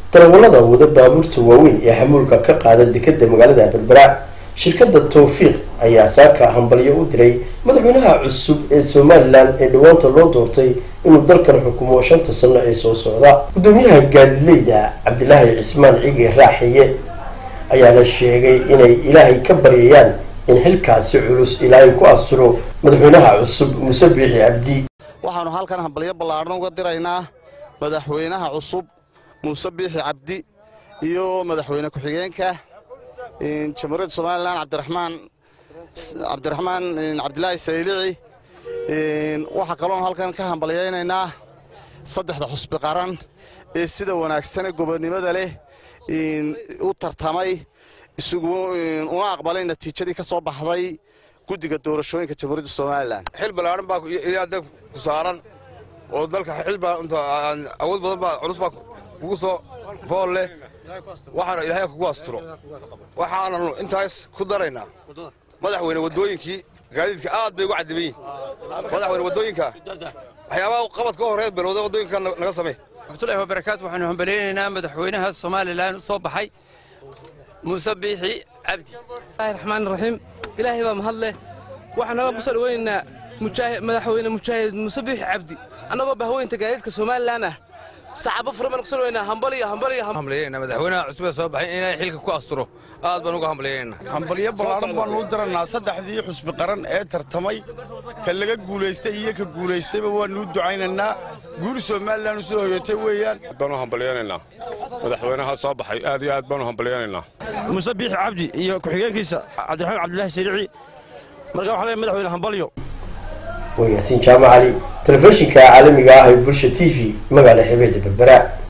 darawallada wada baabuurta waaweyn ee xamuulka ka qaada dekeda magaalada berbera shirkada towfiiq ayaa saaka hambalyo u diray madaxweynaha cusub ee somalilan ee dhawaanta loo doortay inuu dalkan xukumo shanta sano ee soo socda gudoomiyaha gaadileyda cabdilaahi cismaan cige raaxiye ayaana sheegay inay ilaahay ka baryayaan in xilkaasi culus ilaahay ku asturo madaxweynaha cusub muuse biixi cabdi waxaannu halkan hambalyo ballaadhan uga diraynaa madaxweynaha cusub muuse biixi cabdi iyo madaxweyne ku-xigeenka jamhuuriyadda somalilan cabdiraxmaan cabdiraxmaan cabdilaahi saylici waxaa kaloon halkan ka hambalyaynaynaa saddexda xusbi qaran ee sida wanaagsane gobonnimada leh u tartamay isagu una aqbalay natiijadii ka soo baxday guddiga doorashooyinka jamhuuriyadda somalilan xil ballaaran baa ilaada ku saaran oo dalka xil baa awood badan baa culus baa kugu soo fool leh waxaana ilaahay kugu asturo waxaananu intaas ku daraynaa madaxweyne waddooyinkii gaadiidka aad bay ugu cadiban yihin madaxweyne waddooyinka waxyaabaha qabad ka horreed bilowda waddooyinka naga samey raxmatullahi wabarakaatu waxaanu hambalaynaynaa madaxweynaha somalilan u soo baxay muuse biixi cabdi bismillahi raxmaan raxiim ilaahay baa mahad leh waxaan naga ku soo dhaweynaynaa madaxweyne mujaahid muuse biixi cabdi annagoo bahweynta gaadiidka somalilan ah saxaabo furan baan ku soo dhaweynaa hambaliyo hambaliyo hambalyaynaa madaxweynaha cusub ee soo baxay inay xilka ku asturo aad baan uga hambalyaynaa hambalyo ballaadhan baannu u diranaa saddexdii xusbi qaran ee tartamay ka laga guulaystay iyo ka guulaystayba waannu u ducaynaynaa guuri somalilan u soo hoyatay weeyaan baanu hambalyaynaynaa madaxweynaha soo baxay aad iyo aad baanu hambalyaynaynaa muuse biixi cabdi iyo ku-xigeenkiisa cabdiraxmaan cabdilaahi sariici marka waxaa leeyahay madaxweyne hambalyo waa yaasiin jaamac cali telefishinka caalamiga ah ee bulsha t v magaala xebeeda berbera